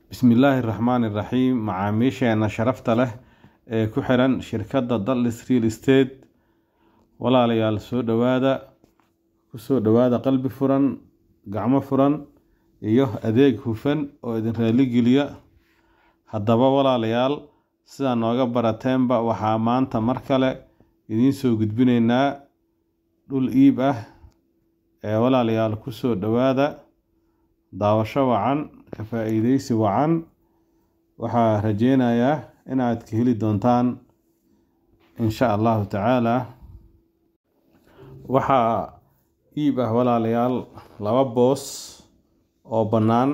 bismillaahi raxmaani raxiim macaamiisheena sharafta leh ee ku xiran shirkadda dallis real estate walaalayaal soo dhowaada kusoo dhowaada qalbi furan gacmo furan iyo adeeg hufan oo idin raaligeliya haddaba walaalayaal sidaa nooga barateenba waxaa maanta mar kale idiin soo gudbinaynaa dhul iib ah ee walaalayaal kusoo dhowaada daawasho wacan ka faa-iideysi wacan waxaa rajeynayaa inaad ka heli doontaan insha allahu tacaala waxaa iib ah walaalayaal laba boos oo bannaan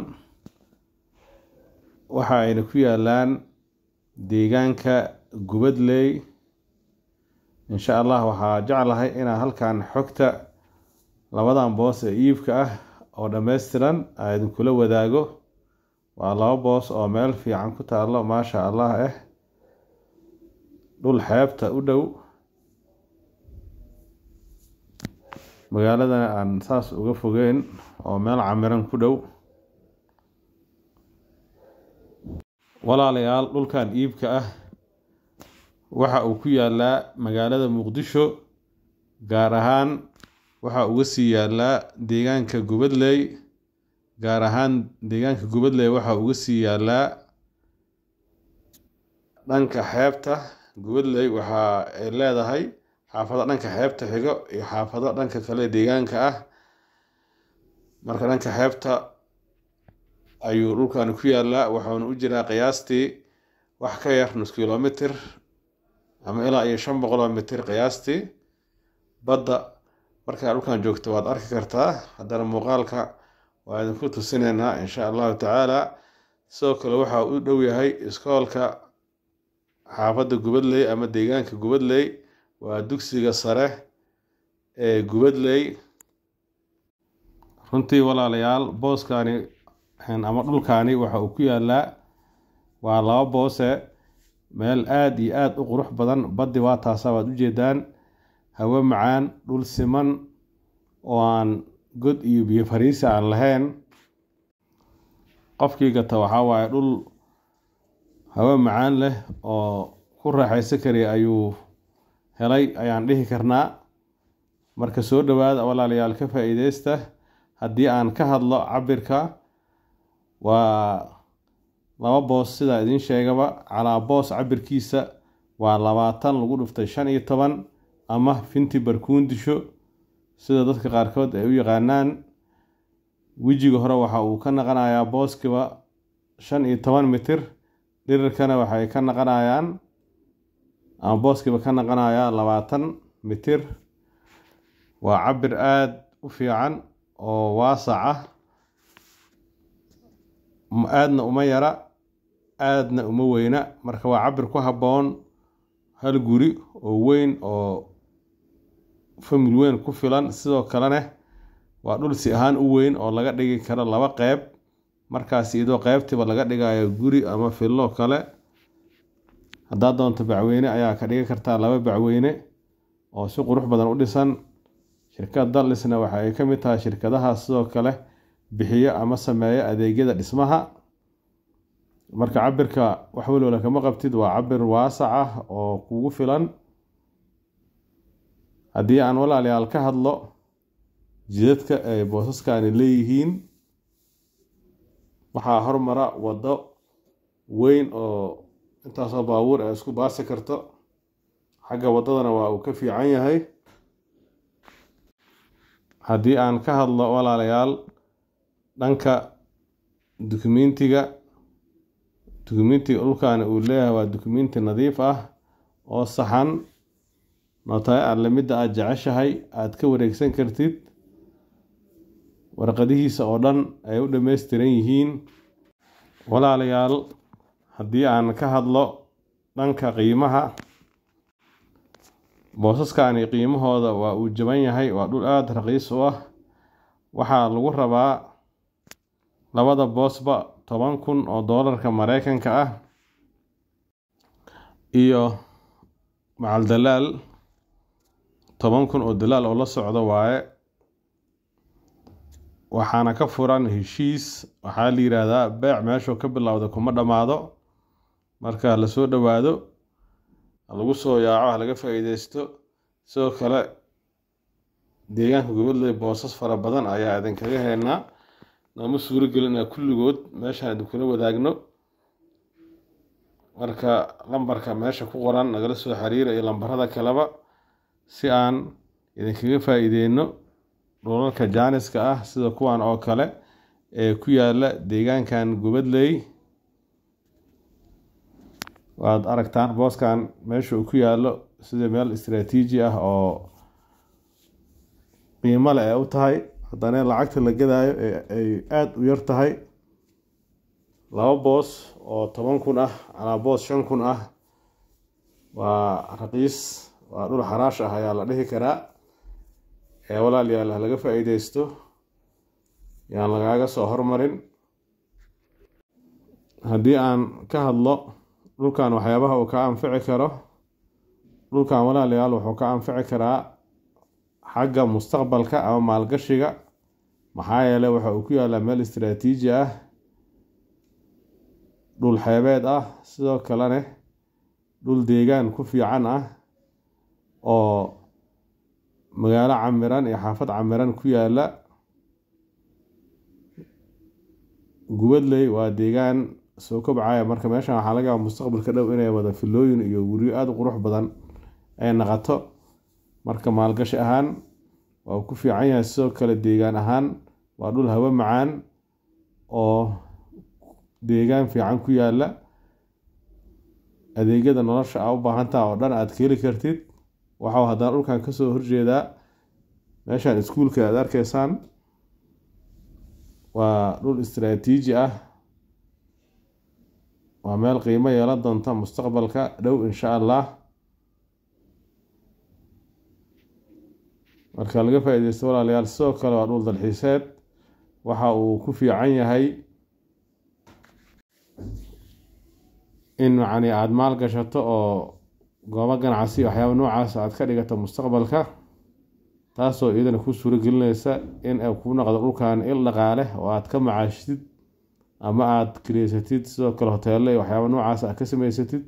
waxa ayna ku yaalaan deegaanka gubadley insha allah waxaa jeclahay inaan halkan xogta labadan boos ee iibka ah oo dhammaystiran aa idinkula wadaago waa laba boos oo meel fiican ku taallo maasha allah ah dhul xeebta u dhow magaaladana aan saas uga fogeyn oo meel camiran ku dhow walaalayaal dhulkan iibka ah waxa uu ku yaalaa magaalada muqdisho gaar ahaan waxa uga sii yaalaa deegaanka gubadley gaar ahaan deegaanka gubadley waxa uga sii yaalaa dhanka xeebta gubadley waxa ay leedahay xaafado dhanka xeebta xigo iyo xaafado dhanka kale deegaanka ah marka dhanka xeebta ayuu dhulkani ku yaalaa waxauna u jiraa qiyaastii wax ka yar nus kilomitr ama ilaa iyo shan boqol oo mitir qiyaastii badda markaa dhulkan joogto waad arki kartaa haddana muuqaalka waa idinku tusineynaa insha allahu tacaala sidoo kale waxaa u dhow yahay iskoolka xaafadda gubadley ama deegaanka gubadley waa dugsiga sare ee gubadley runtii walaalayaal booskani ama dhulkani waxa uu ku yaalaa waa laba boose meel aada iyo aada u qurux badan baddi waa taasa waad ujeedaan hawo macaan dhul siman oo aan god iyo biyo fariisi aan lahayn qofkii gata waxaa waaye dhul hawo macaan leh oo ku raaxaysan kariya ayuu helay ayaan dhihi karnaa marka soo dhowaada walaalayaal ka faa-iideysta haddii aan ka hadlo cabirka waa laba boos sidaa idiin sheegaba calaa boos cabirkiisa waa labaatan lagu dhuftay shan iyo toban ama finti barkuundisho sida dadka qaarkood ay u yaqaanaan wejiga hore waxa uu ka naqanayaa booskiba shan iyo toban mitir dhirirkana waxay ka naqanayaan ama booskiiba ka naqanayaa labaatan mitir waa cabir aada u fiican oo waasac ah aadna uma yara aadna uma weyna marka waa cabir ku habboon hal guri oo weyn oo famil weyn ku filan sidoo kalena waa dhul si ahaan u weyn oo laga dhigi karo laba qeyb markaas iyadoo qeybtiiba laga dhigayo guri ama fillo kale haddaad doonto bacweyne ayaa ka dhigi kartaa laba bacweyne oo si qurux badan u dhisan shirkad dallisna waxa ay ka mid tahay shirkadaha sidoo kale bixiyo ama sameeyo adeegyada dhismaha marka cabirka wax walwala kama qabtid waa cabir waasac ah oo kugu filan haddii aan walaalayaal ka hadlo jidadka ay boosaskani leeyihiin waxaa hormara waddo weyn oo intaasoo baabuur ay isku baasi karto xagga waddadana waa uu ka fiican yahay haddii aan ka hadlo walaalayaal dhanka dukumentiga dukumentiga dhulkani uu leeyahay waa dukumenti nadiif ah oo saxan nootay alle midda aada jeceshahay aada ka wareegsan kartid warqadihiisa oo dhan ay u dhammaystiran yihiin walaalayaal haddii aan ka hadlo dhanka qiimaha boosaskani qiimahooda waa uu jaban yahay waa dhul aada raqiis u ah waxaa lagu rabaa labada boosba toban kun oo doolarka mareykanka ah iyo macal dalaal toban kun oo dalaal oo la socdo waaye waxaana ka furan heshiis waxaa la yiraahdaa beec meeshuu ka bilowda kuma dhammaado marka lasoo dhowaado lagu soo yaaco ha laga faa-iideysto sidoo kale deegaanka gobadley boosas fara badan ayaa idinkaga heynaa nooma suuro gelin inaa kulligood meeshaan idinkula wadaagno marka lambarka meesha ku qoran nagala soo xiriira iyo lambarada kaleba si aan idinkaga faa-iideyno dhulalka jaaniska ah sida kuwan oo kale ee ku yaala deegaankan gubadley waad aragtaan booskan meesha uu ku yaalo sida meel istaraatiiji ah oo qiimo le ee u tahay haddana lacagta la gadaayo ay aada u yar tahay laba boos oo toban kun ah calaa boos shan kun ah waa raqiis waa dhul xaraash ah ayaa la dhihi karaa ee walaalayaal ha laga faa-iideysto yaan lagaaga soo hormarin haddii aan ka hadlo dhulkan waxyaabaha uu ka anfici karo dhulkan walaalayaal wuxuu ka anfici karaa xagga mustaqbalka ama maalgashiga maxaa yeeley waxa uu ku yaalaa meel istaraatiiji ah dhul xeebeed ah sidoo kalene dhul deegaan ku fiican ah oo magaalo camiran iyo xaafad camiran ku yaala gubadley waa deegaan soo kobcaya marka meeshan waxaa laga yaaba mustaqbalka dhow inay wada filooyin iyo guryo aada u qurux badan ay naqato marka maalgashi ahaan waa uu ku fiican yahay sidoo kale deegaan ahaan waa dhul hawo macaan oo deegaan fiican ku yaala adeegyada nolosha aa u baahantaha oo dhan aada ka heli kartid waxau haddana dhulkan kasoo horjeedaa meeshan iskuulka aada arkeysaan waa dhul istaraatiiji ah waa meel qiimo yeelan doonta mustaqbalka dhow insha allah marka laga faa-ideysto walaalayaal sidoo kale waa dhul dalxiiseed waxa uu ku fiican yahay in macni aada maal gashato oo goobo ganacsi waxyaaba noocaas aada ka dhigato mustaqbalka taasoo iyadana ku suuro gelineysa in ay kuu noqdo dhulkan il dhaqaale oo aada ka macaashitid ama aada kireysatid sidoo kale hoteelle iyo waxyaaba noocaas aad ka sameysatid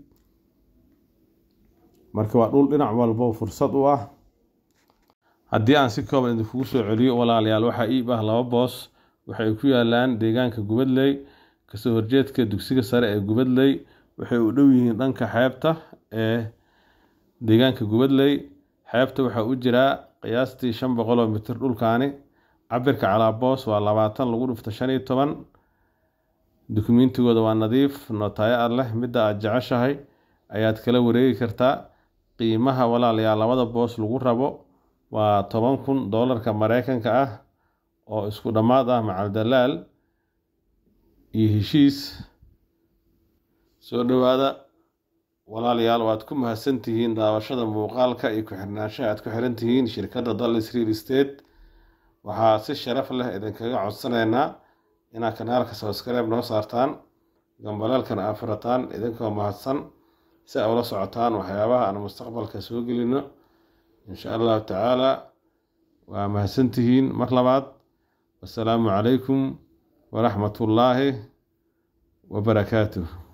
marka waa dhul dhinac walbo fursad u ah haddii aan si kooban idinkugu soo celiyo walaalayaal waxaa iib ah laba boos waxay ku yaalaan deegaanka gubadley kasoo horjeedka dugsiga sare ee gubadley waxay u dhow yihiin dhanka xeebta ee deegaanka gubadley xeebta waxaa u jiraa qiyaastii shan boqoloo mitir dhulkaani cabirka calaa boos waa labaatan lagu dhufto shan iyo toban dukumeentigooda waa nadiif nootayo ad leh midda aada jeceshahay ayaad kala wareegi kartaa qiimaha walaalayaal labada boos lagu rabo waa toban kun doolarka mareykanka ah oo isku dhammaad ah macal dalaal iyo heshiis soo dhowaada walaalayaal waad ku mahadsantihiin daawashada muuqaalka iyo ku-xirnaanshaha aad ku xiran tihiin shirkadda dallis real estate waxaa si sharaf leh idinkaga codsanaynaa inaad kanaalka subscribe noo saartaan gambaleelkana aa furataan idinkoo mahadsan si aa ula socotaan waxyaabaha aan mustaqbalka soo gelino insha allahu tacaala waa mahadsantihiin mar labaad wasalaamu calaykum waraxmat ullaahi wabarakaatuh